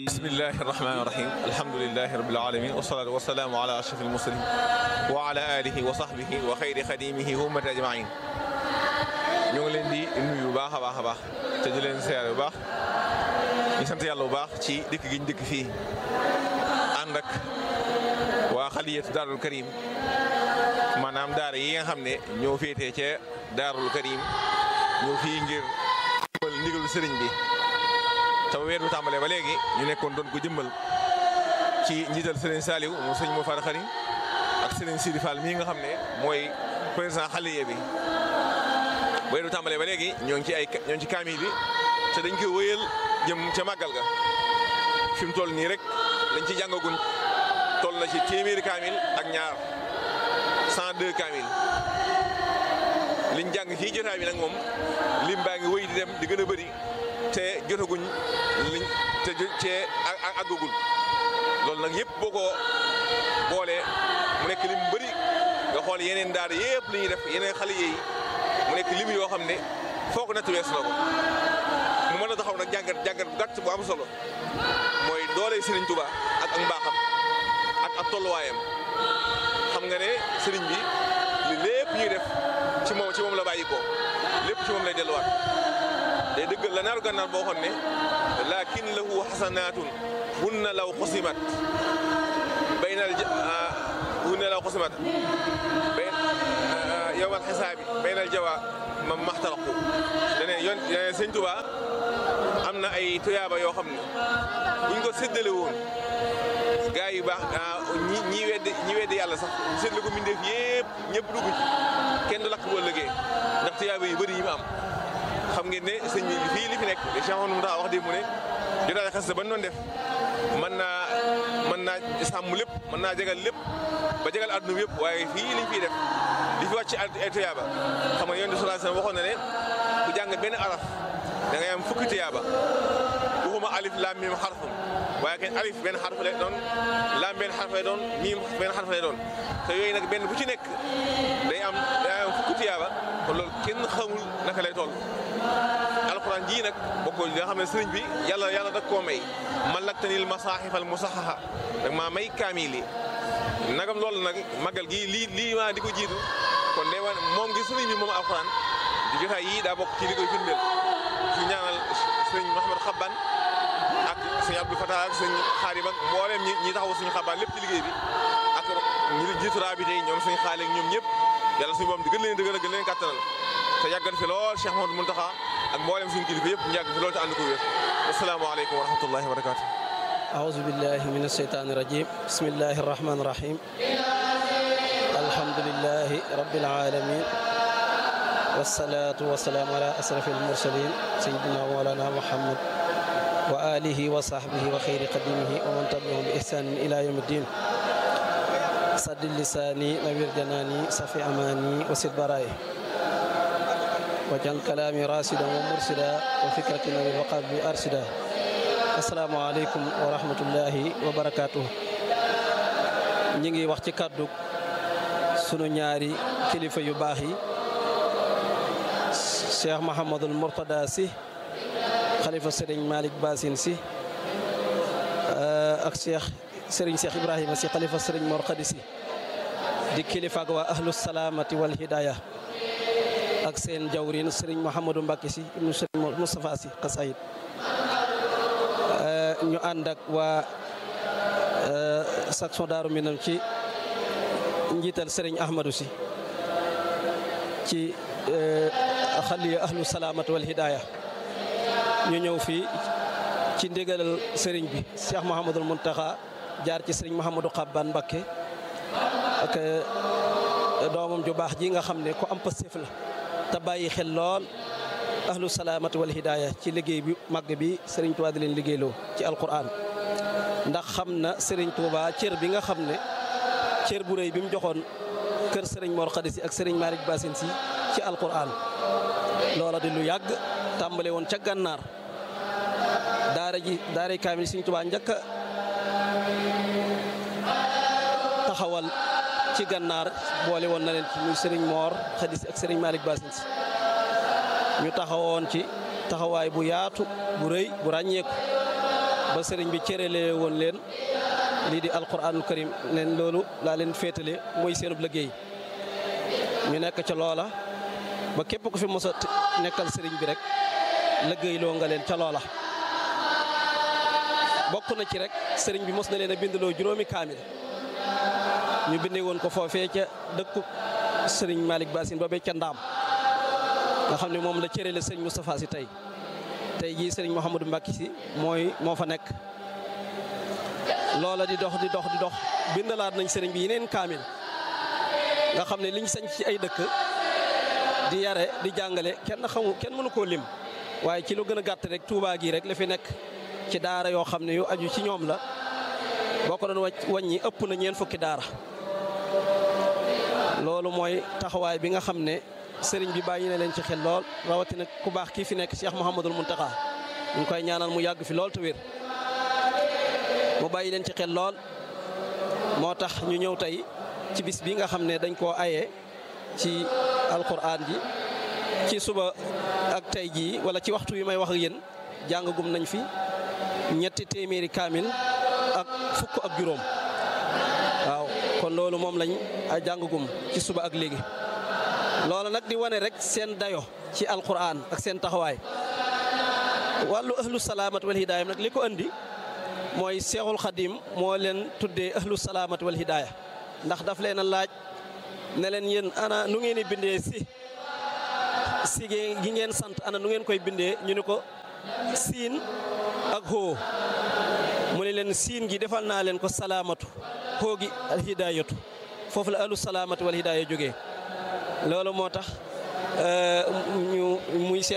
bismillahi rahmani rahim alhamdulilahi rabil alamin wasalaatu wasalaamu ala ashraf almursalin wa ala alihi wa sahbihi wa xayri xadimihi wa ummati ajmain ñu ngi leen di nuyu bu baax a baax a baax te di leen seere bu baax ñu sant yàlla bu baax ci dëkk gi ñu dëkk fii ànd ak waa xaliyatu daarul karim maanaam daara yi nga xam ne ñoo féetee ca daarul karim ñoo fii ngir jëmmal ndigalu sëriñ bi te weer bi tàmbalee ba léegi ñu nekkoon doon ko jëmmal ci njiital sëriñ Saliou moom sëriñ moo far xari ak sëriñ Sidi Fall mii nga xam ne mooy président xaliye bi weer bi tàmbalee ba léegi ñoo ngi ci ay ñoo ngi ci kaamil bi te dañ koy wëyal jëm ca màggal ga fi mu toll nii rek lañ ci jàngaguñ toll na ci téeméeri kaamil ak ñaar 102 kaamil liñ jàng fii jotaay bi nag moom lim baa ngi wëy di dem di gën a bëri te jotaguñ liñ te cee àggagul loolu nag yëpp boo ko boolee mu nekk lim bëri nga xool yeneen daara yëpp li ñuy def yeneen xale yi mu nekk lim yoo xam ne foog natt wees na ko mu mën a taxaw nag jàngat jàngat bu gàtt bu am solo mooy doole Serigne Touba ak ak mbaaxam ak ak tolluwaayam xam nga ne Serigne bi li lépp ñuy def ci moom ci moom la bàyyi ko lépp ci moom lay delluwaat day dëggal la naaru gànnaar boo xoon ne laakin lahu xasanaatun hunna law xusimat baynal hunna law xusimat bay yowmal xisaabi baynal jawa ma maxtaraqu dane yoon sëñ Touba am na ay tuyaaba yoo xam ne buñ ko séddale woon gaa yu baax ñi ñi weddi ñi weddi yàlla sax séddale ko mbindeef yëpp ñëpp dugg ci kenn du lakk boo lëgee ndax tuyaaba yu bëri yi mu am xam ngeen ne sëñ bi fii li fi nekk li Cheikh Mouhamadou Mountakha wax dé mu ne jotaay xas ba doon def mën naa mën naa sàmm lépp mën naa jegal lépp ba jegal àdduna bi yëpp waaye fii liñ fiy def li fi wàcc ay tuyaaba xam nga yonent bi sallallahu alayhi wasallam waxoon na ne ku jàng benn araf da ngay am fukki tuyaaba waxuma alif laam miim xarfum waaye kenn alif benn xarf lay doon laam benn xarf lay doon miim benn xarf lay doon te yooyu nag benn bu ci nekk day am day am fukki tuyaaba kon loolu kenn xamul naka lay toll alxuraan jii nag bokk li nga xam ne sëriñ bi yàlla yàlla da koo may malaktanil masaaxifal musaxaxa dag maa may kaamil yi nagam loolu nag magal gii lii lii maa di ko jiitu kon day wane moom gi sëriñ bi moom alxuraan di jotaay yii daa bokk ci li koy firndeel ci ñaanal sëriñ Mouhamed Xabban ak sëñ Abdou Fatah ak sëñ Xaadim ak mboolem ñi ñi taxaw suñu xabaan lépp ci liggéey bi ak ñi jiitu raa bi tey ñoom suñu xaale ak ñoom ñëpp yàlla suñu borom di gën leen dëgëral gën leen kàttanal te yàggal fi lool Cheikh Mouhamadou Mountakha ak mboolem suñu kilifa yëpp ñu yàgg fi lool te ànd ko wér asalaamaaleykum wa rahmatullahi wa barakaatu أعوذ بالله من الشيطان الرجيم بسم الله الرحمن الرحيم الحمد لله رب العالمين والصلاة والسلام على أشرف المرسلين سيدنا مولانا محمد وآله وصحبه وخير قديمه ومن تبعهم بإحسان إلى يوم الدين سد لساني نوير جناني صفي أماني وسد برائي وجعل كلامي راسدا ومرسدا وفكرتي نوير وقلبي أرسدا asalaamaaleykum wa rahmatullahi wa barakaatu. ñi ngi wax ci kàddu sunu ñaari kilifa yu baax yi cheikh Mahamadul Mourtada si xalifa Serigne Malick Bassine si ak cheikh Serigne Cheikh Ibrahima si xalifa Serigne Mor Khady si di kilifa ak waa ahlu salaamati wal hidaya ak seen jawrin Serigne Mouhamadou Mbacke si ibnu Serigne Moustapha si xasayid ñu ànd ak waa section Daaru Minam ci njiital Serigne Ahmadou si ci xaliya ahlu salaamat wal hidaaya ñu ñëw fii ci ndigalal Serigne bi Cheikh Mouhamadul Mountakha jaar ci Serigne Mouhamadou Xabban Mbakke ak doomam ju baax ji nga xam ne ku am pastéef la te bàyyi xel lool ahlu salaamati wal hidaaya ci liggéey bi màgg bi Serigne Touba di leen liggéeyloo ci alquran ndax xam na Serigne Touba cër bi nga xam ne cër bu rëy bi mu joxoon kër Serigne Mor Khady si ak Serigne Malick Bassine si ci alquran loola di lu yàgg tàmbale woon ca gànnaar daara ji daara kaamil Serigne Touba njëkk a taxawal ci gànnaar boole woon na leen ci muy Serigne Mor Khady si ak Serigne Malick Bassine si ñu taxawoon ci taxawaay bu yaatu bu rëy bu ràññeeku ba sëriñ bi cëralee woon leen lii di alquranul karim leen loolu laa leen féetale mooy seenub liggéey ñu nekk ca loola ba képp ku fi mos a nekkal sëriñ bi rek liggéey loo nga leen ca loola bokk na ci rek sëriñ bi mos na leen a bindloo juróomi kaamil ñu bindee woon ko foofee ca dëkku sëriñ Malick Bassine ba ca ndaam nga xam ne moom la cërale sëriñ Moustapha si tey tey jii sëriñ Mouhamadou Mbacke si mooy moo fa nekk loola di dox di dox di dox bindalaat nañ sëriñ bi yeneen kaamil nga xam ne liñ sañ ci ay dëkk di yare di jàngale kenn xamu kenn mënu koo lim waaye ci lu gën a gàtt rek Touba gii rek la fi nekk ci daara yoo xam ne yu aju ci ñoom la boo ko doon wàcc wàññi ëpp na ñeen fukki daara loolu mooy taxawaay bi nga xam ne sëriñ bi bàyyi na leen ci xel lool rawatina ku baax kii fi nekk Cheikh Mouhamadul Mountakha ñu ngi koy ñaanal mu yàgg fi lool te wér mu bàyyi leen ci xel lool moo tax ñu ñëw tey ci bis bi nga xam ne dañ koo aye ci alquran ji ci suba ak tey jii wala ci waxtu wi may wax ak yéen jàngagum nañ fi ñetti téeméeri kaamil ak fukk ak juróom waaw kon loolu moom lañ a jàngagum ci suba ak léegi loolu nag di wane rek seen dayo ci alquran ak seen taxawaay wàllu ahlu salaamat wal hidaaya nag li ko andi mooy seexul xadim moo leen tuddee ahlu salaamat wal hidaaya ndax daf leen a laaj ne leen yéen ana nu ngeen di bindee si si gi ngeen sant ana nu ngeen koy bindee ñu ne ko siin ak xoo mu ne leen siin gi defal naa leen ko salaamatu xoo gi al hidaayatu foofu la ahlu salaamatu wal hidaaya jógee loolu moo tax ñu muy seen